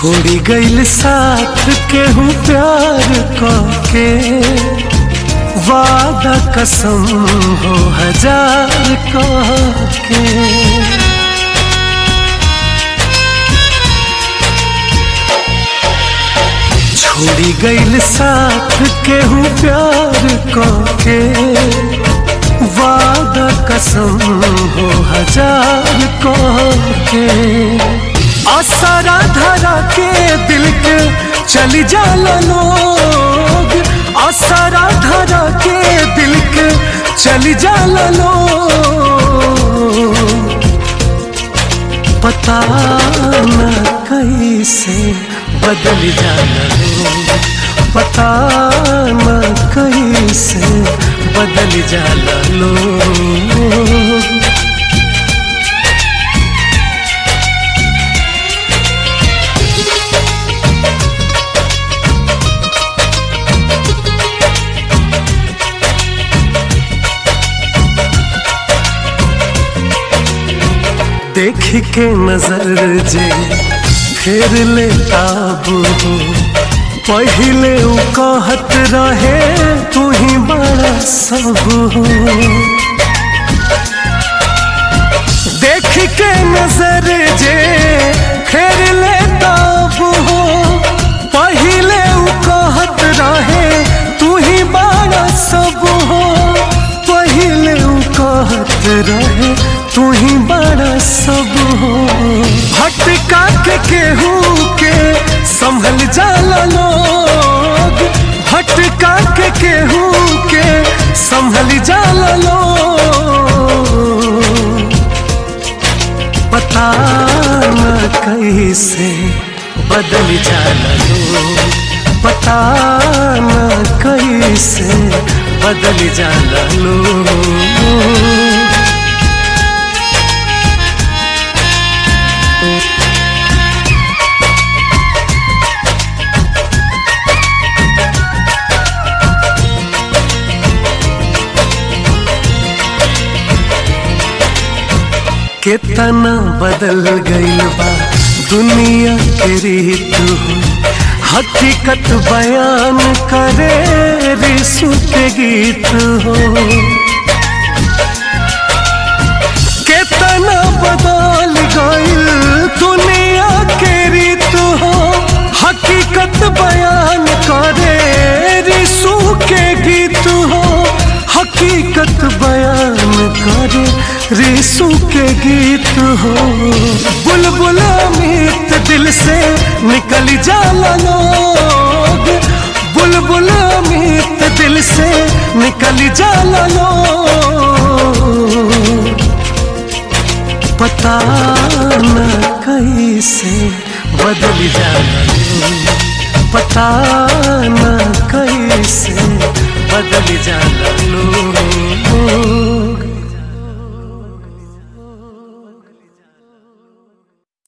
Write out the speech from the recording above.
छोड़ी गईल साथ केहू प्यार के वादा कसम हो हजार के छोड़ी गईल साथ केहू प्यार के वादा कसम हो हजार के असरा धरा के दिल के चली जाला लोग असरा धरा के दिल के चली जाला लोग पता न कैसे बदल जाला लोग पता न कैसे बदल जाला लोग देख के नजर जे फेर ले काबू हो पहले उ कहत रहे तू ही बड़ा सब हो देख के नजर जे फेर ले काबू हो पहले उ कहत रहे तू ही बड़ा सब हो पहले उ कहत रहे तू ही बड़ा सब हो भटका के केहू के संभल जाला लोग भटका के केहू के संभल जाला लोग पता न कैसे बदल जाला लोग पता न कैसे बदल जाला लोग कितना बदल गईल बा दुनिया के रीत हो हकीकत बयान करे रिसु के गीत हो कितना बदल गईल दुनिया के रीत हो हकीकत बयान करे रिसु के गीत हो हकीकत बयान करे रिसु के गीत हो बुलबुल अमित दिल से निकल जाला लोग बुलबुल अमित दिल से निकल जाला लोग पता न कैसे बदल जाला लोग पता न कैसे बदल जाला लोग